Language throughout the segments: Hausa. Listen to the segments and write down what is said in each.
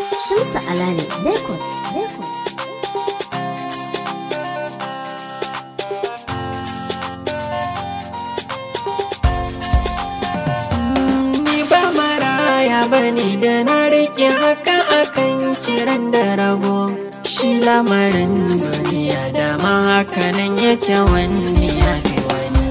Shamsu Alale Records. Records. Ni ba maraya bane da na rike haka akan kiran da rago shi lamarin duniya dama hakanan yake wani ya fi wani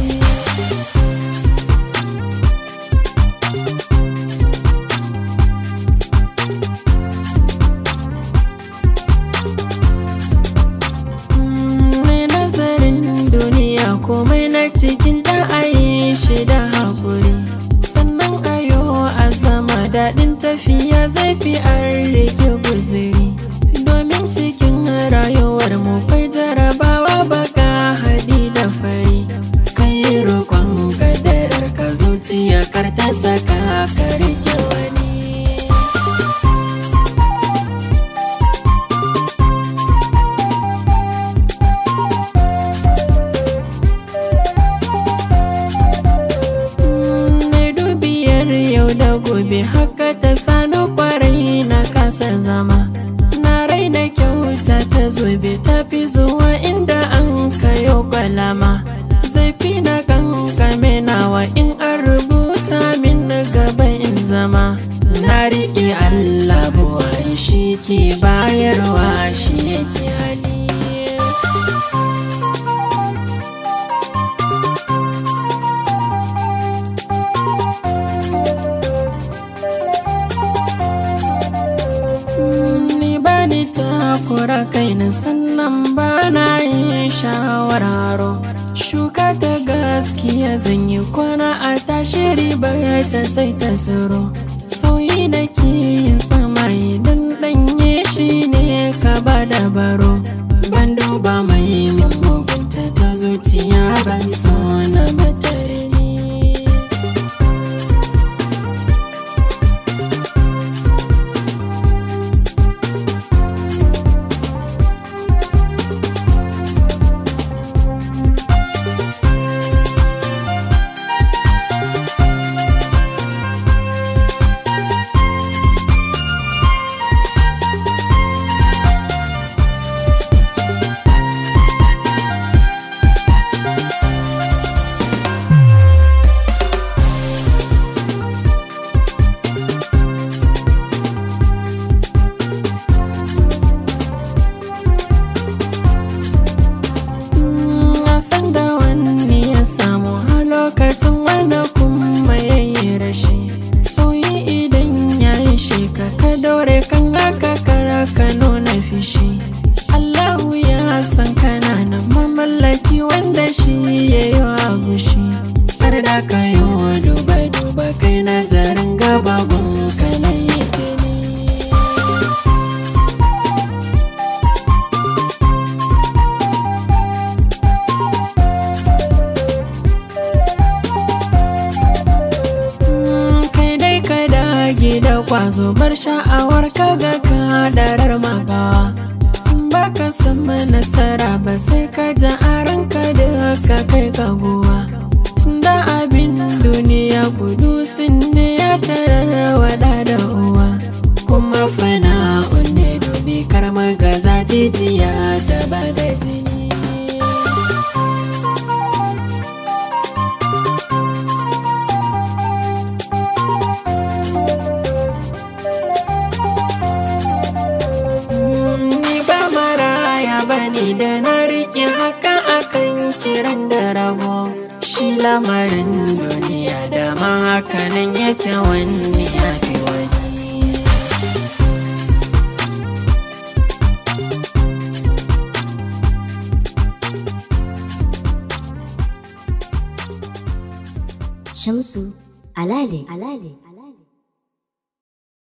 Mai nazarin duniya komai na cikin ta ayi shi da haƙuri sannan ayo a zama daɗin tafiya zai fi an rike guziri domin cikin rayuwar mu kai jarabawa baka haɗi da fari kai roƙon kadarar ka zuciya kar ta saka ka rike wani Mai dubiyar yau da gobe haka ta sani kwarai na kasa zama na raina kyauta ta zobe ta fi zuwa inda an kayo kwalama zai fi na kankame nawa in an rubuta min na gaba in zama na riƙe Allah buwari shi ke bayarwa shi yake hali ni ba ni takura kaina sannan ba na yin shawararo shuka ta gaskiya zan yi kwana a tashi ribar ta sai ta tsiro sauyi da ke yin sama idan ɗanye shi ne ka ba da baro ban duba mai min mugunta ta zuciya ban so na batare ni na san da wani ya samu a lokacin wanda kuma ya yi rashi sauyi idan ya yi shi ka ka daure kan haka kara ka nuna fishi Allahu ya san kana nan mamallaki wanda shi ya yi wa gushi har da ka yi wa duba duba kai nazarin gaba gun ka na yi tuni kai dai ka dage da kwazo bar sha'awar ka ga kadarar magawa in baka sama nasara ba sai ka ja a ranka da ka kai ka gowa tunda abin duniya gudu sun ne ya tarar wada da uwa kuma fana'un ne dubi kar magaza jijiya ta bada jini Ni ba maraya bane da na rike haka akan kiran da rago shi lamarin duniya dama hakanan yake wani ya fi wani Shamsu Alale. Alale.